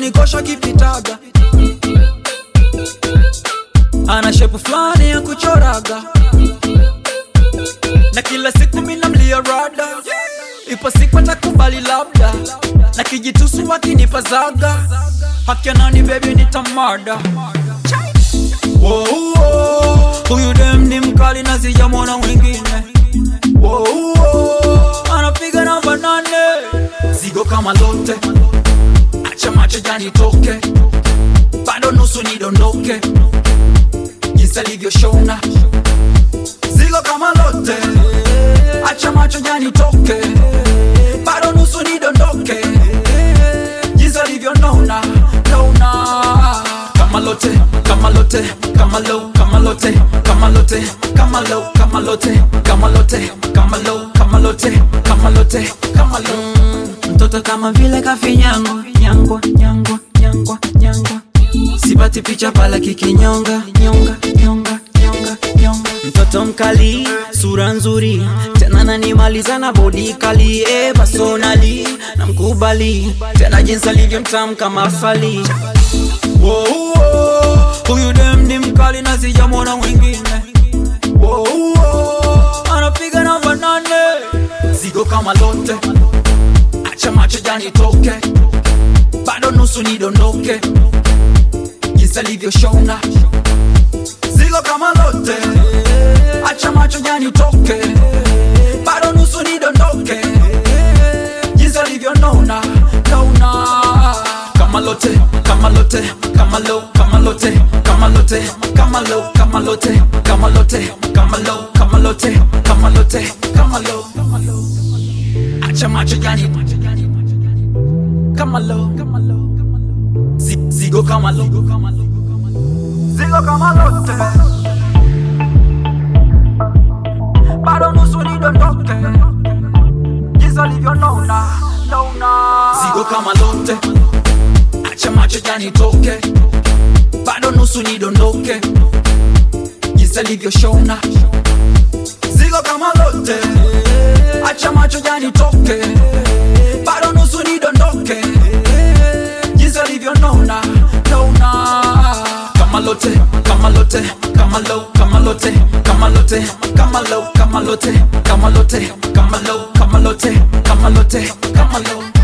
kunikosha kipitaga ana shepu fulani ya kuchoraga na kila siku mina mlia rada ipo siku atakubali labda na kijitusu wakinipa zaga haki nani bebi nitamada Wow, wow. huyu dem ni mkali na sijamwona mwingine Wow, wow. anapiga namba nane zigo kama lote acha macho janitoke bado nusu nidondoke jinsi alivyoshona zigo kama lote acha macho janitoke bado nusu nidondoke jinsi alivyonona nona kama lote kama lote kama low kama lote kama lote kama low kama lote kama lote kama low kama lote kama lote kama low mtoto kama vile kafinyangwa nyangwa nyangwa nyangwa nyangwa sipati picha pala kikinyonga nyonga nyonga nyonga nyonga mtoto mkali sura nzuri tena nanimaliza na bodi kali eh, personali na mkubali tena jinsi alivyo mtamu kama fali Wow, wow. huyu dem ni mkali na sijamwona mwingine Wow, wow. anapiga namba nane zigo kama lote acha macho janitoke bado nusu nidondoke jinsi alivyoshona zigo kama lote acha macho janitoke bado nusu nidondoke jinsi alivyonona nona kama lote kama lote kama low kama lote kama lote kama low kama lote kama lote kama low kama lote kama lote kama low acha macho jani kama low Zi- zigo kama low zigo kama lote bado nusu nidondoke jinsi alivyonona nona zigo kama lote acha macho janitoke bado nusu nidondoke jinsi alivyoshona zigo kama lote acha macho janitoke bado nusu nidondoke jinsi alivyonona nona kama lote kama lote kama low kama lote kama lote kama low kama lote kama lote kama low kama lote kama lote kama low